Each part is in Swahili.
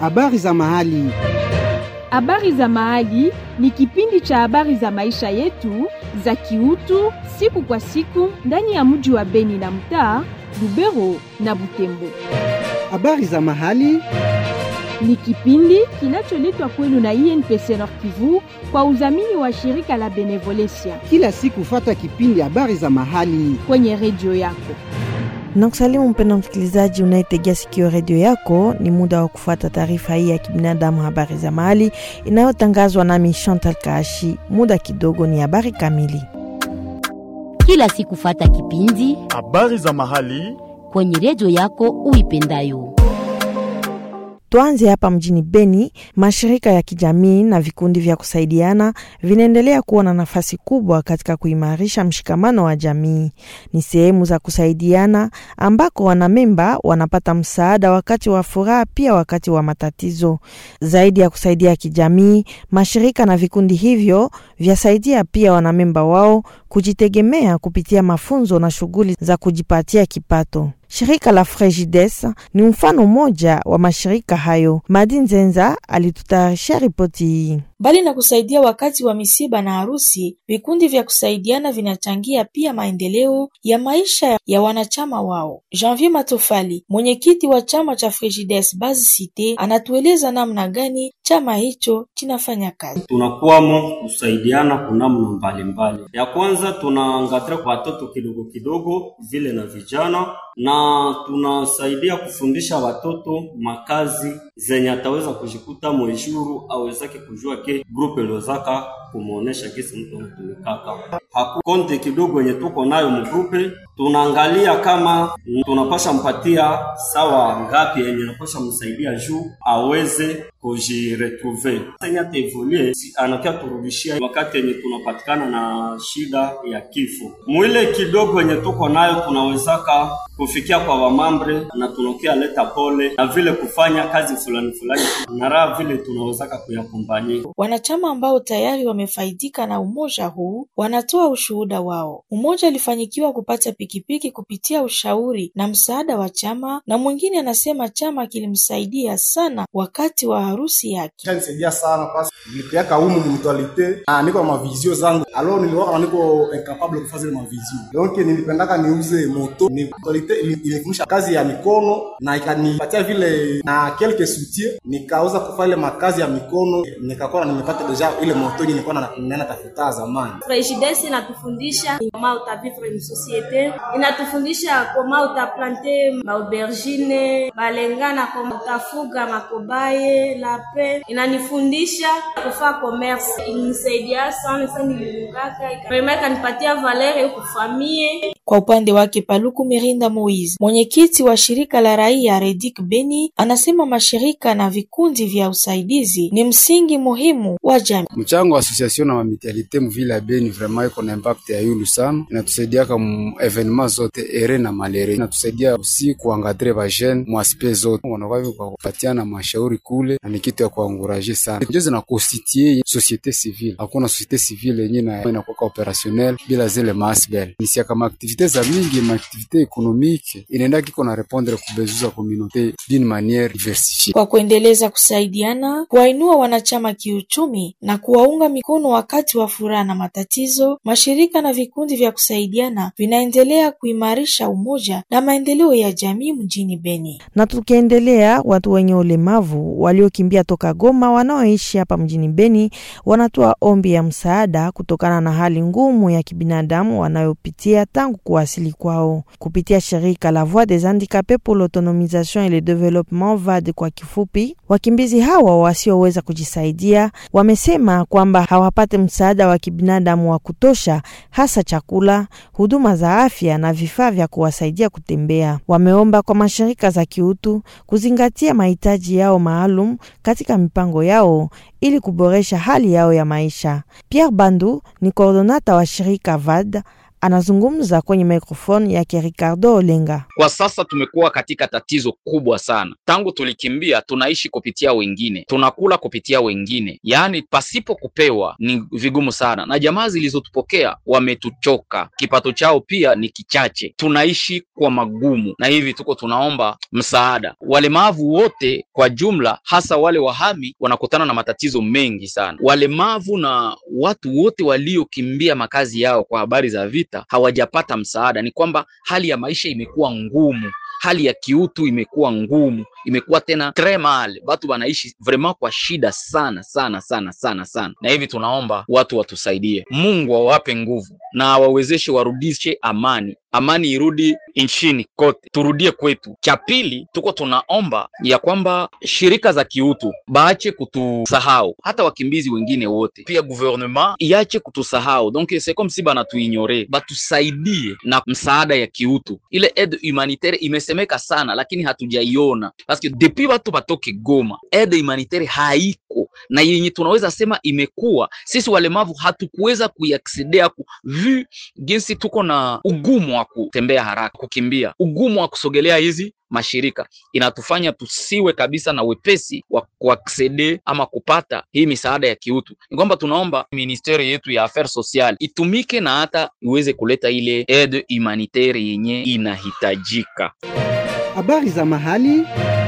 Habari za mahali. Habari za Mahali ni kipindi cha habari za maisha yetu za kiutu siku kwa siku ndani ya mji wa Beni na mtaa Lubero na Butembo. Habari za mahali. Ni kipindi kinacholetwa kwenu na INPC Nord Kivu kwa udhamini wa shirika la Benevolencia Kila siku fata kipindi habari za mahali. kwenye redio yako. na kusalimu mpenda msikilizaji unayetegea sikio redio yako. Ni muda wa kufuata taarifa hii ya kibinadamu, habari za mahali inayotangazwa nami Chantal Kaashi. Muda kidogo ni habari kamili. kila siku fata kipindi Habari za mahali. kwenye redio yako uipendayo. Tuanze hapa mjini Beni. Mashirika ya kijamii na vikundi vya kusaidiana vinaendelea kuwa na nafasi kubwa katika kuimarisha mshikamano wa jamii. Ni sehemu za kusaidiana ambako wanamemba wanapata msaada wakati wa furaha, pia wakati wa matatizo. Zaidi ya kusaidia kijamii, mashirika na vikundi hivyo vyasaidia pia wanamemba wao kujitegemea kupitia mafunzo na shughuli za kujipatia kipato. Shirika la Fregides ni mfano mmoja wa mashirika hayo. Madi Nzenza alitutayarishia ripoti hii. Mbali na kusaidia wakati wa misiba na harusi, vikundi vya kusaidiana vinachangia pia maendeleo ya maisha ya wanachama wao. Janvier Matofali, mwenyekiti wa chama cha Frigides Base Cite, anatueleza namna gani chama hicho kinafanya kazi. tunakuwamo kusaidiana kwa namna mbalimbali. Ya kwanza tunaangalia kwa watoto kidogo kidogo vile na vijana, na tunasaidia kufundisha watoto makazi zenye ataweza kujikuta mweshuru awezake kujua ke grupe lozaka kumuonesha kisi mtu anatumikaka haku konte kidogo yenye tuko nayo mgrupe, tunaangalia kama tunapasha mpatia sawa ngapi yenye napasha msaidia juu aweze kujiretrouve senye ataevolue si- anakia turudishia wakati yenye tunapatikana na shida ya kifo. Mwile kidogo yenye tuko nayo tunawezaka kufikia kwa wamambre na tunakia leta pole na vile kufanya kazi fulani fulani na raha vile tunawezaka kuyakumbanyia Wanachama ambao tayari wamefaidika na umoja huu wanatoa ushuhuda wao. Mmoja alifanyikiwa kupata pikipiki kupitia ushauri na msaada wa chama, na mwingine anasema chama kilimsaidia sana wakati wa harusi yake. nisaidia sana pasi nilipeaka umu mutualite na niko na mavizio zangu alo niliwaka niko incapable kufanya zile mavizio donc nilipendaka niuze moto ni mutualite ili- ilinifundisha kazi ya mikono na ikanipatia vile na quelque soutien nikaweza kufanya ile makazi ya mikono nikakuwa nimepata deja ile moto yenye nilikuwa na- ninaenda tafuta zamani Prejides inatufundisha koma utavivre une societe, inatufundisha koma utaplante maaubergine, balengana koma utafuga makobaye, lape. Inanifundisha kufaa commerce, ilinisaidia sana sana, nililungaka ikarema ikanipatia valere kufamie Kwa upande wake Paluku Mirinda Moise, mwenyekiti wa shirika la raia Redik Beni, anasema mashirika na vikundi vya usaidizi ni msingi muhimu wa jamii. mchango wa association na mamitialite muvile ya Beni vraiment iko na impact ya yulu sana, inatusaidiaka mu evenement zote ere na malere, inatusaidia usi kuangadre ba jeune mu aspect zote, wanakuwa kwa kupatiana mashauri kule, na ni kitu ya kuanguraje sana, ndio zina constituer societe civile. Hakuna societe civile yenye na inakuwa opérationnel bila zile masbel nisia kama activite za mingi ma activite économique inaenda kiko na répondre ku besoin za communauté d'une manière diversifiée. Kwa kuendeleza kusaidiana, kuwainua wanachama kiuchumi na kuwaunga mikono wakati wa furaha na matatizo, mashirika na vikundi vya kusaidiana vinaendelea kuimarisha umoja na maendeleo ya jamii mjini Beni. Na tukiendelea, watu wenye ulemavu waliokimbia toka Goma wanaoishi hapa mjini Beni wanatoa ombi ya msaada kutokana na hali ngumu ya kibinadamu wanayopitia tangu kuwasili kwao. Kupitia shirika la Voix des Handicapés pour l'autonomisation et le développement VAD kwa kifupi, wakimbizi hawa wasioweza kujisaidia wamesema kwamba hawapate msaada wa kibinadamu wa kutosha, hasa chakula, huduma za afya na vifaa vya kuwasaidia kutembea. Wameomba kwa mashirika za kiutu kuzingatia mahitaji yao maalum katika mipango yao ili kuboresha hali yao ya maisha. Pierre Bandu ni koordonata wa shirika VAD anazungumza kwenye mikrofoni yake Ricardo Olenga. Kwa sasa tumekuwa katika tatizo kubwa sana. Tangu tulikimbia, tunaishi kupitia wengine, tunakula kupitia wengine, yaani pasipo kupewa ni vigumu sana, na jamaa zilizotupokea wametuchoka, kipato chao pia ni kichache, tunaishi kwa magumu, na hivi tuko tunaomba msaada. Walemavu wote kwa jumla, hasa wale wahami, wanakutana na matatizo mengi sana. Walemavu na watu wote waliokimbia makazi yao kwa habari za vita hawajapata msaada. Ni kwamba hali ya maisha imekuwa ngumu, hali ya kiutu imekuwa ngumu, imekuwa tena tres mal, watu wanaishi vraiment kwa shida sana sana sana sana sana, na hivi tunaomba watu watusaidie, Mungu awape nguvu na awawezeshe warudishe amani amani irudi nchini kote, turudie kwetu. Cha pili, tuko tunaomba ya kwamba shirika za kiutu baache kutusahau, hata wakimbizi wengine wote, pia gouvernement iache kutusahau. Donc c'est comme si banatuignore, batusaidie na msaada ya kiutu. Ile aide humanitaire imesemeka sana, lakini hatujaiona parce que depuis watu batoke Goma, aide humanitaire haiko na yenye tunaweza sema imekuwa, sisi walemavu hatukuweza kuiaksedea ku vu jinsi tuko na ugumu wa kutembea haraka, kukimbia, ugumu wa kusogelea hizi mashirika inatufanya tusiwe kabisa na wepesi wa kuaksede ama kupata hii misaada ya kiutu. Ni kwamba tunaomba ministeri yetu ya affaires sociales itumike na hata iweze kuleta ile aide humanitaire yenye inahitajika. Habari za mahali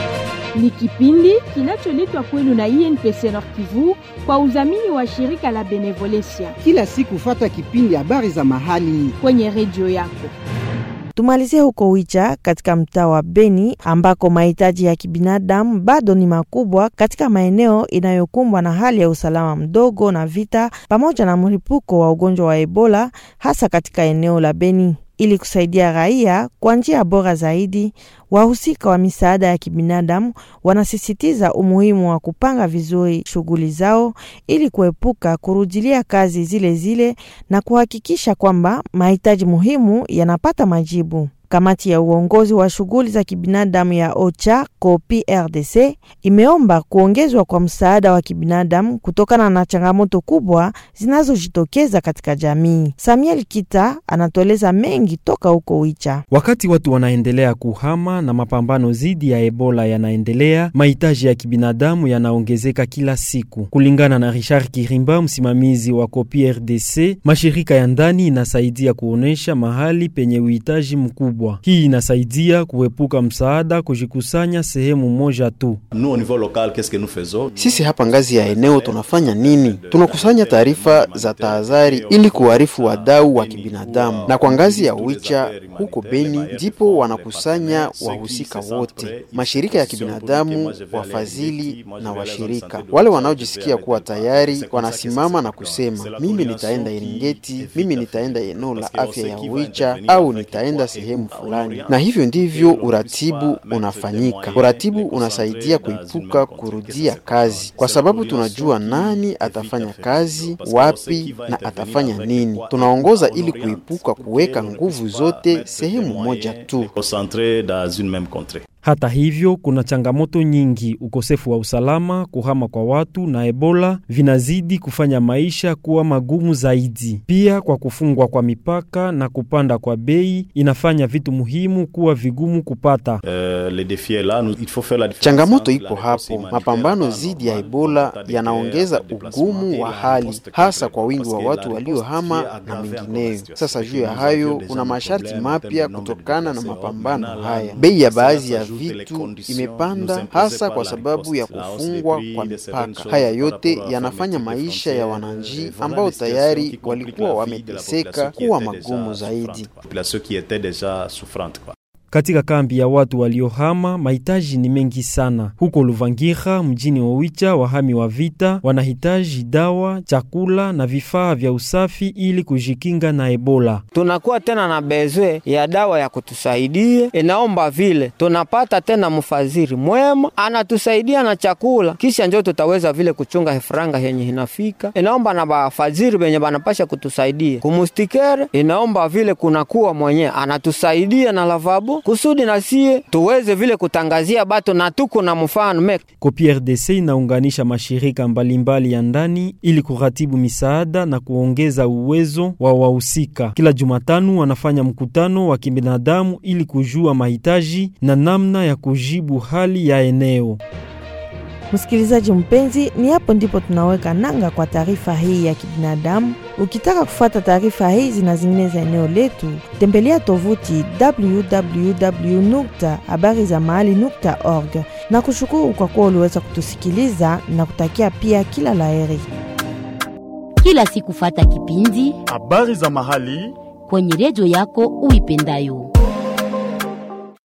ni kipindi kinacholetwa kwenu na INPC Nord Kivu kwa udhamini wa shirika la Benevolencia kila siku, fata kipindi habari za mahali kwenye redio yako. Tumalizie huko Wicha katika mtaa wa Beni ambako mahitaji ya kibinadamu bado ni makubwa katika maeneo inayokumbwa na hali ya usalama mdogo na vita pamoja na mlipuko wa ugonjwa wa Ebola hasa katika eneo la Beni. Ili kusaidia raia kwa njia bora zaidi, wahusika wa misaada ya kibinadamu wanasisitiza umuhimu wa kupanga vizuri shughuli zao ili kuepuka kurudilia kazi zile zile na kuhakikisha kwamba mahitaji muhimu yanapata majibu. Kamati ya uongozi wa shughuli za kibinadamu ya OCHA Copi RDC imeomba kuongezwa kwa msaada wa kibinadamu kutokana na changamoto kubwa zinazojitokeza katika jamii. Samuel Kita anatueleza mengi toka huko Wicha. Wakati watu wanaendelea kuhama na mapambano dhidi ya Ebola yanaendelea, mahitaji ya kibinadamu yanaongezeka kila siku. Kulingana na Richard Kirimba, msimamizi wa Copi RDC, mashirika ya ndani inasaidia kuonesha mahali penye uhitaji mkubwa. Hii inasaidia kuepuka msaada kujikusanya sehemu moja tu. Sisi hapa ngazi ya eneo tunafanya nini? Tunakusanya taarifa za tahadhari ili kuarifu wadau wa kibinadamu, na kwa ngazi ya Wicha huko Beni ndipo wanakusanya wahusika wote, mashirika ya kibinadamu, wafadhili na washirika. Wale wanaojisikia kuwa tayari wanasimama na kusema, mimi nitaenda Eringeti, mimi nitaenda eneo la afya ya Wicha au nitaenda sehemu fulani, na hivyo ndivyo uratibu unafanyika. Uratibu unasaidia kuepuka kurudia kazi, kwa sababu tunajua nani atafanya kazi wapi na atafanya nini. Tunaongoza ili kuepuka kuweka nguvu zote sehemu moja tu. Hata hivyo, kuna changamoto nyingi. Ukosefu wa usalama, kuhama kwa watu na Ebola vinazidi kufanya maisha kuwa magumu zaidi. Pia kwa kufungwa kwa mipaka na kupanda kwa bei inafanya vitu muhimu kuwa vigumu kupata. Changamoto ipo hapo. Mapambano dhidi ya Ebola yanaongeza ugumu wa hali, hasa kwa wingi wa watu waliohama na mengineyo. Sasa juu ya hayo, kuna masharti mapya kutokana na mapambano haya. Bei ya baadhi ya vitu imepanda hasa kwa sababu ya kufungwa kwa mipaka. Haya yote yanafanya maisha ya wananchi ambao tayari walikuwa wameteseka kuwa magumu zaidi. Katika kambi ya watu waliohama mahitaji ni mengi sana. Huko Luvangira mjini Owicha, wahami wa vita wanahitaji dawa, chakula na vifaa vya usafi ili kujikinga na Ebola. Tunakuwa tena na bezwe ya dawa ya kutusaidia, inaomba vile tunapata tena mfadhili mwema anatusaidia na chakula, kisha njo tutaweza vile kuchunga franga yenye inafika. Inaomba na bafadhili benye banapasha kutusaidia kumustikere, inaomba vile kunakuwa mwenye anatusaidia na lavabo kusudi na sie tuweze vile kutangazia batu na tuko na mfano me Kopi RDC inaunganisha mashirika mbalimbali ya ndani ili kuratibu misaada na kuongeza uwezo wa wahusika. Kila Jumatano wanafanya mkutano wa kibinadamu ili kujua mahitaji na namna ya kujibu hali ya eneo. Msikilizaji mpenzi, ni hapo ndipo tunaweka nanga kwa taarifa hii ya kibinadamu. Ukitaka kufuata taarifa hizi na zingine za eneo letu, tembelea tovuti www habari za mahali org na kushukuru kwa kuwa uliweza kutusikiliza na kutakia pia kila laheri. Kila siku fata kipindi habari za mahali kwenye redio yako uipendayo.